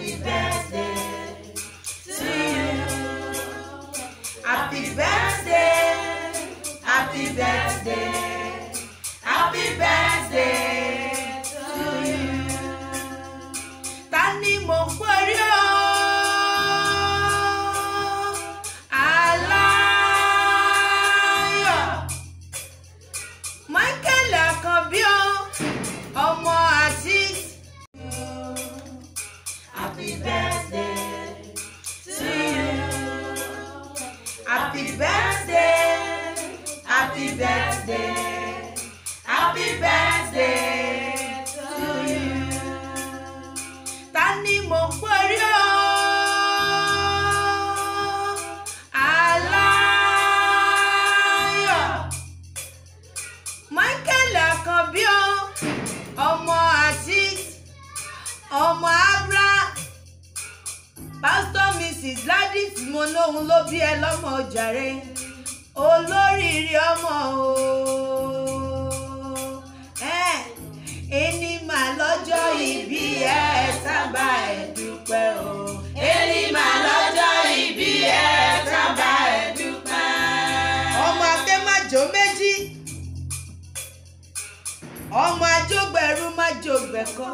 Happy birthday to you. Happy birthday. Happy birthday. Happy birthday to you. Ta ni mo ń pèrè o? Aláyọ̀. Michael Àkànbí o, ọmọ Azeez. Happy birthday to you. Happy birthday. Happy birthday. Happy birthday to you. Ta ni mo ń pèrè o? Aláyọ̀. Michael Àkànbí o, ọmọ Azeez, ọmọ Abra, Pásítọ̀ Mrs. Gladys mo lóhun ló bí ẹ lọ́mọ jàre, olóríire ọmọ o. Ẹ́, Ẹni mà lọ́jọ́ ìbí ẹ sábà ẹ̀ dúpẹ́ o. Ẹni mà lọ́jọ́ ìbí ẹ sábà ẹ̀ dúpẹ́. Ọmọ akẹ́májò méjì ọmọ ajógbẹ̀rú má jógbẹ̀kọ́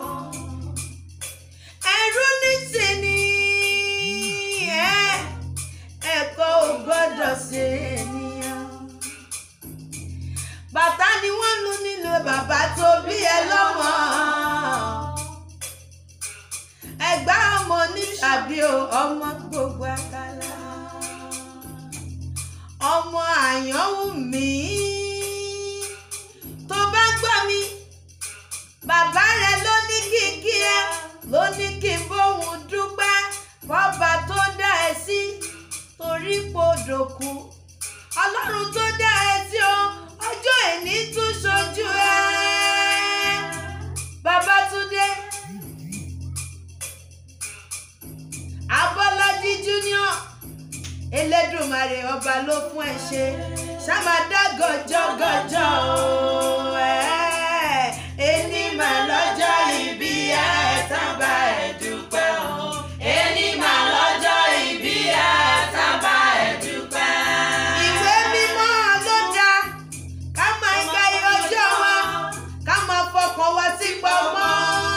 ẹrú nísìnyí ẹ ẹ̀kọ́ ò gbọ́dọ̀ ṣe ènìyàn bàtà ni wọ́n lu nílò bàbá tó bí ẹ lọ́mọ ẹgbà ọmọ ní tàbí o ọmọ gbogbo àkàlà ọmọ àyànwó mi tó bá gbọ́ mi bàbá rẹ ló ní kí n kí ẹ ló ní kí n bóun dúpẹ́ fọba tó dá ẹ sí torí podòkú ọlọ́run tó dá ẹ sí o ọjọ́ èní tún ṣojú ẹ Babátúndé Abọ́lájí Junior Elédùmarè ọba ló fún ẹ ṣe ṣàmàdá gọjọgọjọ o ẹ ẹni mà lọ́jọ́ ìbí ẹ sábà ẹ dúpẹ́ o ẹni mà lọ́jọ́ ìbí ẹ sábà ẹ dúpẹ́. ìwé mímọ́ ló dá ká máa ń ka iye ọjọ́ wa ká máa fọkàn wá sí pamọ́.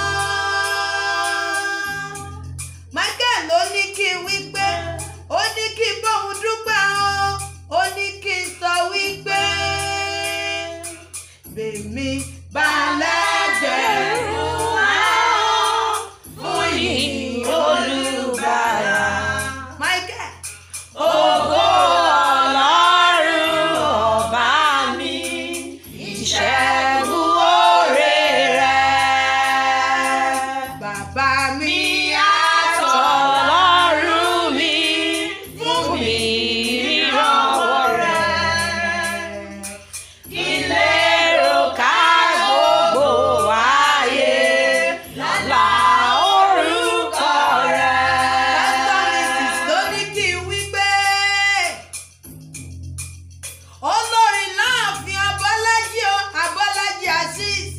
Michael ló ní kí n wí pé ó ní kí n bóun dúpẹ́ o ó ní kí n sọ wípé bèmí balẹ̀gbẹ̀rún ahọ́n fún yìí olùbàrà. Michael. Ògo Ọlọ́run ọba mi, ìṣẹ́gun oore rẹ̀. Bàbá mi àtọ̀lọ́run mi, fún mi ìrànwọ́ rẹ̀. Ìlérò ká gbogbo ayé lálá orúkọ rẹ̀. Pásítọ̀ Mrs. ló ní kí n wí pé olórin láàfin Abọ́lájí o Abọ́lájí Azeez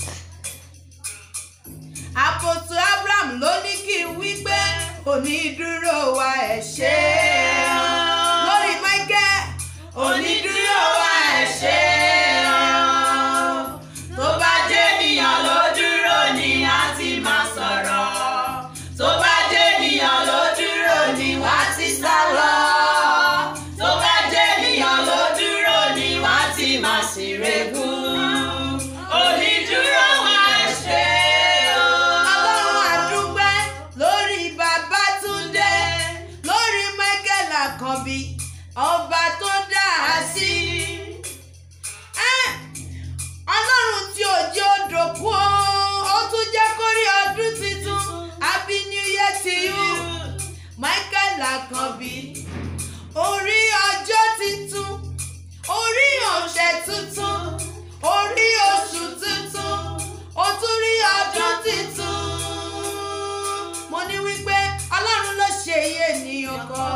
àpòtò Abraham ló ní kí n wí pé onídúró wa ẹ̀ ṣe é lórí Michael onídúró wa ẹ̀ ṣe é tó bá jẹ́ ènìyàn ló dúró ni a ti máa sọ̀rọ̀ tó bá jẹ́ ènìyàn ló dúró ni wá ti sá lọ tó bá jẹ́ ènìyàn ló dúró ni wá ti máa ṣèrègùn onídúró wa ẹ̀ ṣe é o. ọlọ́run àdúgbẹ́ lórí Babátúndé lórí Michael Àkànbí ọba tó dá a sí. Ẹ́, ọlọ́run tí ò jẹ́ òdòkú o ó tún jẹ́ kó rí ọdún tuntun happy new year to you Michael Àkànbí orí ọjọ́ tuntun orí ọ̀sẹ̀ tuntun orí oṣù tuntun ó tún rí ọdún tuntun mo ní wípé ọlọ́run ló ṣe iye ènìyàn kọ́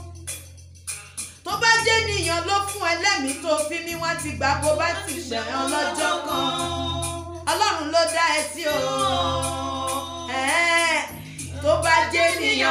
tó bá jẹ́ ènìyàn ló fún ẹlẹ́mìí tó fi mí wá ti gbà bó bá ti gbẹ̀yàn lọ́jọ́ kan ọlọ́run ló dá ẹ sí o. Ẹ́ẹ̀, tó bá jẹ́ ènìyàn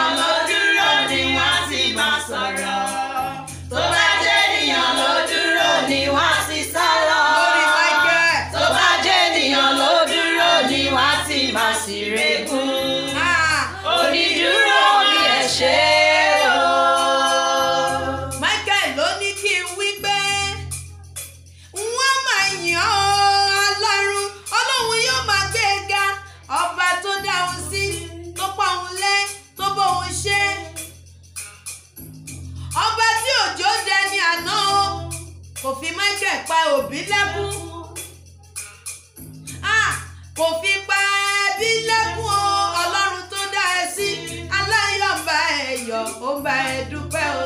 sì regún. Ah, Onídúró mi ẹ ṣé o. Michael ló ní kí n wí pé wọ́n máa yàn ọ́ ọlọ́run ọlọ́run yóò máa gbé e ga ọba tó dá òun sí tó pa òun lé tó bó òun ṣe ọba tí òjò dẹni àná o kò fi Michael pa òbí lẹ́kún Ah, kò fi pa ẹbí lẹ́kún o ọlọ́run tó dá ẹ sí aláyọ̀ ń bá ẹ yọ̀ ó ń bá ẹ dúpẹ́ o.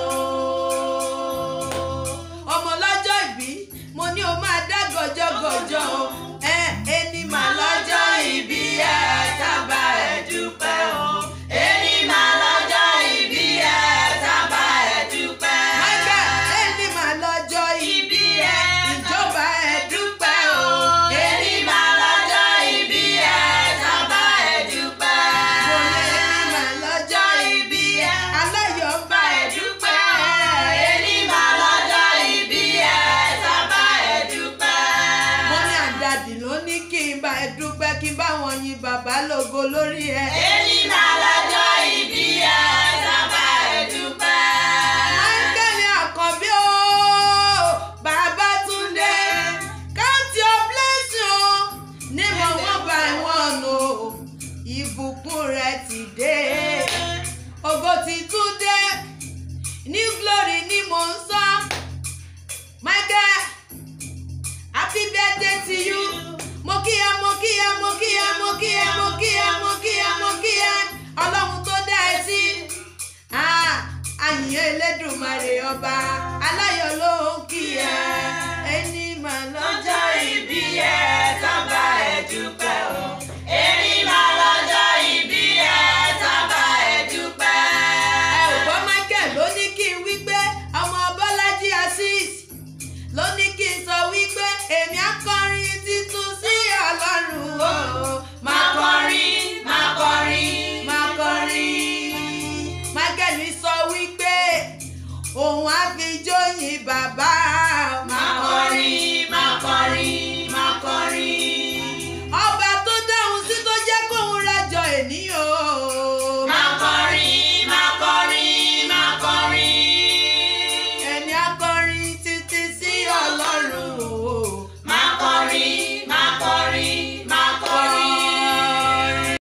ọmọ lọ́jọ́ ìbí mo ní o máa dá gọjọ́gọjọ́ o ẹ ẹni mà lọ́jọ́ ìbí ẹ tábà ẹ dúpẹ́ o. Èmi máa lọ́jọ́ ìbí ẹ tábà ẹ dúpẹ́. Michael ẹni mà lọ́jọ́ ìbí ẹ ìjọba ẹ dúpẹ́ o. Èmi máa lọ́jọ́ ìbí ẹ tábà ẹ dúpẹ́. mo ní ẹni mà lọ́jọ́ ìbí ẹ aláyọ̀ ń bá ẹ dúpẹ́. Èmi máa lọ́jọ́ ìbí ẹ tábà ẹ dúpẹ́. mo ní àdàdì ló ní kí n bá ẹ dúpẹ́ kí n bá wọn yin bàbá lógo lórí ẹ. Èmi máa lọ́jọ́ ìbí ẹ tábà ẹ dúpẹ́. Áńgẹ́lì àkànbí o, bàbá Túndé, count your blessing o, nímọ̀ wọ́n bá wọn o, ìbùkún rẹ̀ ti dé, ògo ti tún dé, new glory ni mò ń sọ. Michael, happy birthday to you, mo kíyà mo kíyà mo kíyà mo kíyà mo kíyà mo kíyà